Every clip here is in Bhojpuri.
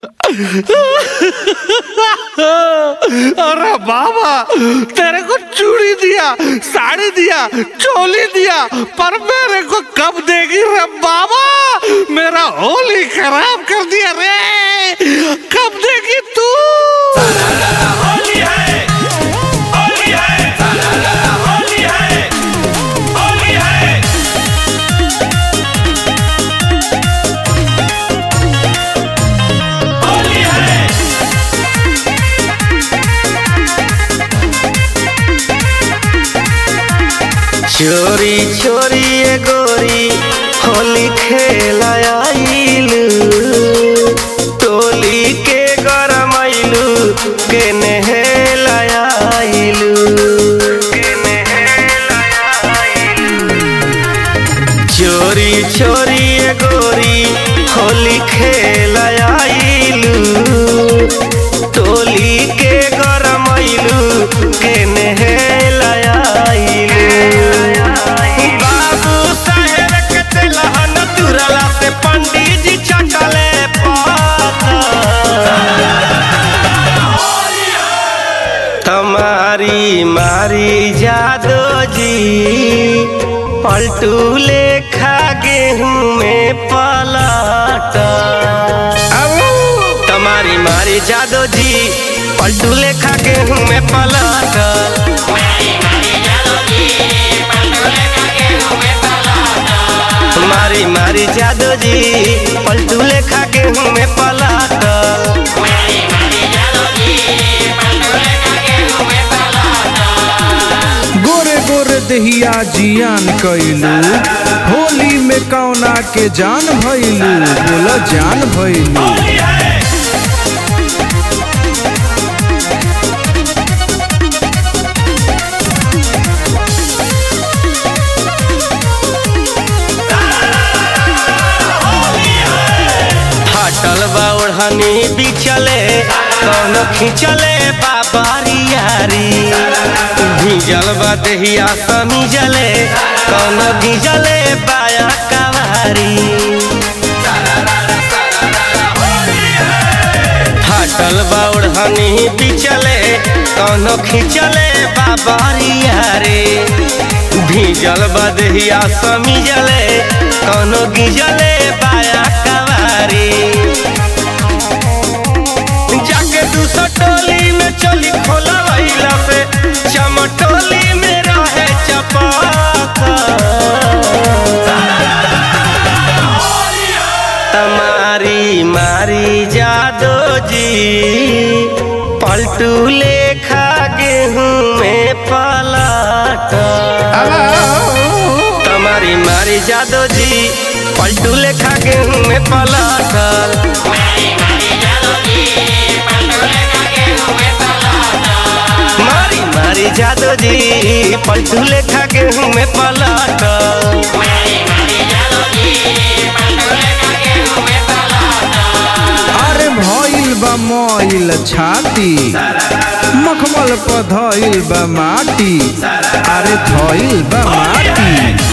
अरे बाबा तेरे को चूड़ी दिया साड़ी दिया चोली दिया पर मेरे को कब देगी रे बाबा मेरा होली खराब कर दिया रे कब देगी तू होली है होली है होली है होली है होली है चोरी चोरी ए गोरी होली खेलाइलू टोली के गरमैलू के नहेलाइलू के नहेलाइलू चोरी चोरी ए गोरी होली खेलाइलू टोली के गरमैलू के नहेलाइलू बाबू साहेब के तेलहन तुरला से पंडित जी चटले तुम्हारी मारी जादो जी पलटू लेखा गेहूं में पलट तुम्हारी मारी जादो जी पलटू लेखा गेहूं में पलट मारी मारी जादो जी पलटू लेखा गेहूं में पलट गोरे गोरे दहिया जियान कइलू होली में कौना के जान भइलू बोला जान भइलू होली है हटल बा ओढ़नी बिचले कौन खिंचले बाबारी यारी भीजल बा दहिया समीजले कौन भीजले बाया कवारी हटल बा ओढ़नी बिचले कौन खिंचले बाबारी यारी भीजल बा दहिया समीजले कौन गिजले बाया कवारी जाके दूसर टोली में चली खोला वहीला से चमटोली में रहे चपाक तमारी मारी जादो जी पलटू लेखा गेहूं में पलट तमारी मारी जादो जी पलटू लेखा गेहूं में पलटल मारी मारी जादो जी पलटू लेखा गेहूं में पलट अरे भइल बा मइल छाती मखमल पर धइल बा माटी अरे धइल बा माटी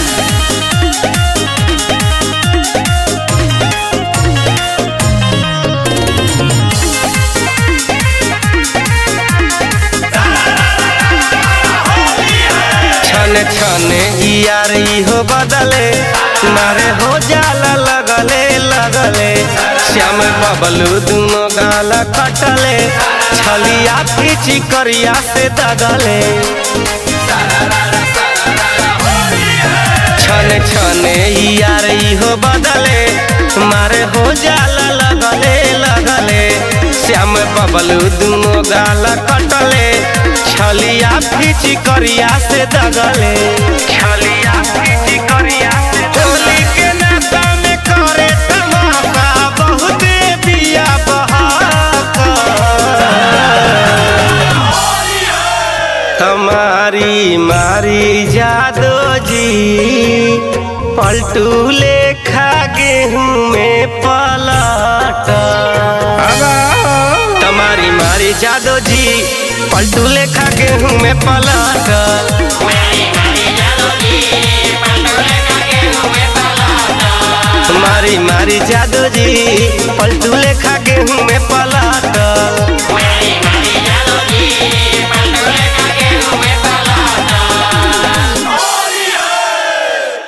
छने छने यारी हो बदले मारे हो जाला लगले लगले श्याम बबलू दुनो गाला कटले छलिया पीछी करिया से दगले छने छने यारी हो बदले मारे हो जाला लगले लगले श्याम बबलू दुनो गाला कटले छलिया पीछी करिया से दगले छलिया पीछी करिया से होली के नशा में करे तमाशा बहुत बिया बहाका हमारी मारी जादो जी पलटू लेखा गेहूं में पलट तुम्हारी मारी जादो जी पलटू लेखा गेहूं में पलट मारी मारी मारी जादू जी पलटू लेखा गेहूं में